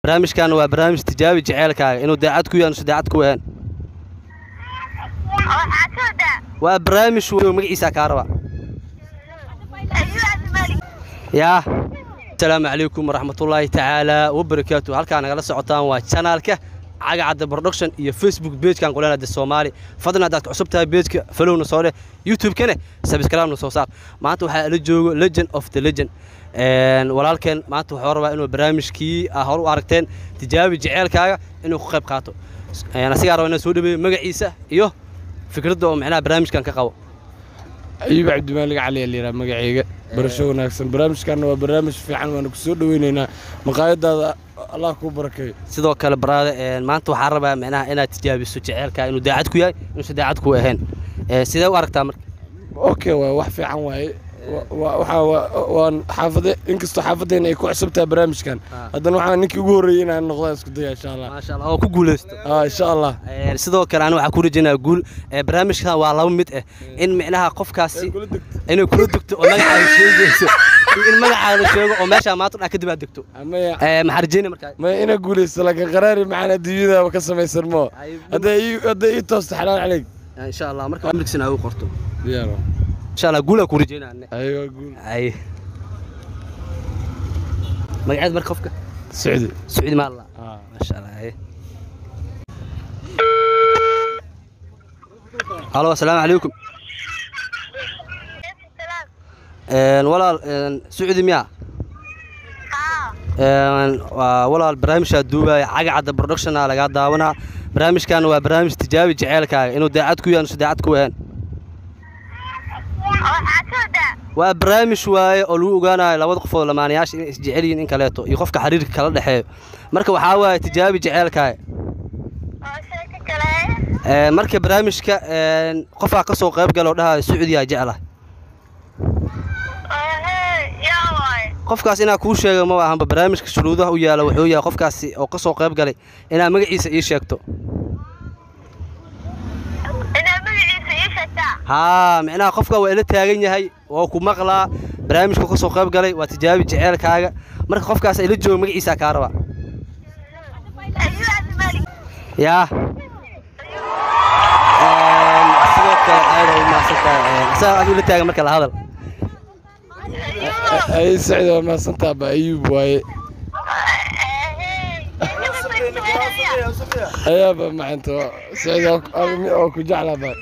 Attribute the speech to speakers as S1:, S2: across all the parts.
S1: barnaamijkan waa barnaamij tijaabi jaceylkaaga inuu daacad ku yahay inuusan daacad ku ahayn
S2: waxaa ka wadaa
S1: waa barnaamij weyn oo magaciisa kaa raba
S2: ayuu cabdimalik
S1: yaa asalaamu calaykum waraxmatullaahi tacaala wabarakaatu halkaa nagala socotaan waa janaalka cagacadda production iyo facebook beejkan qolanada soomaali fadlan haddaad ku cusub tahay beejka falowna soo dheh youtube-kana sabscribe-na soo saar maanta waxaa ala joogo legend of the legend Een, walaalkeen maanta wuxuu rabaa inuu barnaamijkii ah hor u aragteen tijaabi jaceylkaaga inuu ku qayb qaato Een, asigaa raba inaan soo dhaweeyo magaciisa iyo fikradda oo micnaha barnaamijkan ka qabo
S3: ayuub cabdimaalig cali ayaa layidhaha magacayga barasho wanaagsan barnaamijkaana waa barnaamij fiican waana ku soo dhoweynaynaa maqaayadaada allah kuu barakeeyo
S1: sidoo kale baraada een, maanta waxaa rabaa micnaha inaad tijaabiso jaceylkaaga inuu daacad ku yahay inuusan daacad ku ahayn Ee, sidee u aragtaa marka
S3: okay waay wax fiican waaye Wa- wa- waxaa wa- waan xaafade inkastoo xaafadeena ay ku cusub tahay barnaamijkan
S1: Ah.
S3: haddana waxaa ninkii ugu horreeyey inaan noqda isku daya insha allah
S1: maasha allah oo ku guulaysto
S3: ah insha allah
S1: Ee, sidoo kale aniga waxaa ku rajaynayaa guul Ee, barnaamijkan waa laba mid ah in micnaha qofkaasi inay kula degto oo magacaaga sheegayso iyo in magacaaga la sheego oo meeshaa maanta dhan kadib aad degto
S3: amaya
S1: Ee, maxaa rajaynaya markaa
S3: ma ina guulaysto laakiin qaraari macaan adduunyada ka samaysan moo hadday ii- hadday ii toosto xalaal caleyg
S1: insha allah marka amrigsana aad u qorto
S3: diyaar waa.
S1: insha allah guul aa ku rajaynaya ane
S3: aywa guul
S1: ay magaceed marka qofka
S3: socdi
S1: sacuudi maalla
S3: ah
S1: maasha allah ay halo asalaamu calaykum
S2: salaam
S1: Een, walaal een, sacuudi miyaa
S2: haa
S1: Een, waa walaal barnaamijkaa duubaya cagacadda productiona lagaa daawanaa barnaamijkan waa barnaamij tijaabi jaceylkaaga inuu daacad ku yahay inuusan daacad ku ahayn
S2: waxaa ka wadaa
S1: waa barnaamij waaye oo lagu ogaanayo labada qofood lamaanayaasha inay isjecel yihiin in kaleeto iyo qofka xiriirka kala dhexeeyo marka waxaa waaye tijaabi jaceylkaaga
S2: oo sheeko kale
S1: Een, marka barnaamijka een, qofaa ka soo qayb gala oo dhahayo sacuudiyaa jecla
S2: Ehe, yaa waaye
S1: qofkaas inaa kuu sheega ma ahanba barnaamijka shuruudaha u yaala wuxuu yahay qofkaasi oo ka soo qayb galay inaa magaciisa ii sheegto
S2: inaad magaciisa ii sheegtaa
S1: haa micnaha qofka waa ila taagan yahay waa ku maqlaa barnaamijka ka soo qayb galay waa tijaabi jaceylkaaga marka qofkaas ila jooga magaciisa kaa raba
S2: ayuu cabdimalik
S1: yaa Een, sidoo kale aad u mahadsantahay isaga adigu ila taagan marka la hadal
S2: ayuu
S3: ay socdi waa mahadsantaa ba ayuub waaye ayaaba macanta socdi oo ku jeclaa ba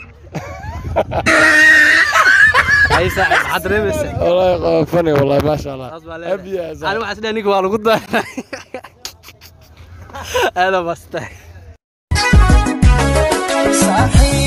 S1: ay saaxib maxaad dareemaysaa
S3: wallaahi waa fani wallaahi maasha allah
S1: Saas baa leedahay.
S3: abiya
S1: ani waxaa isdhahay ninka waa lagu daray aad u mahadsantahay
S4: صاحي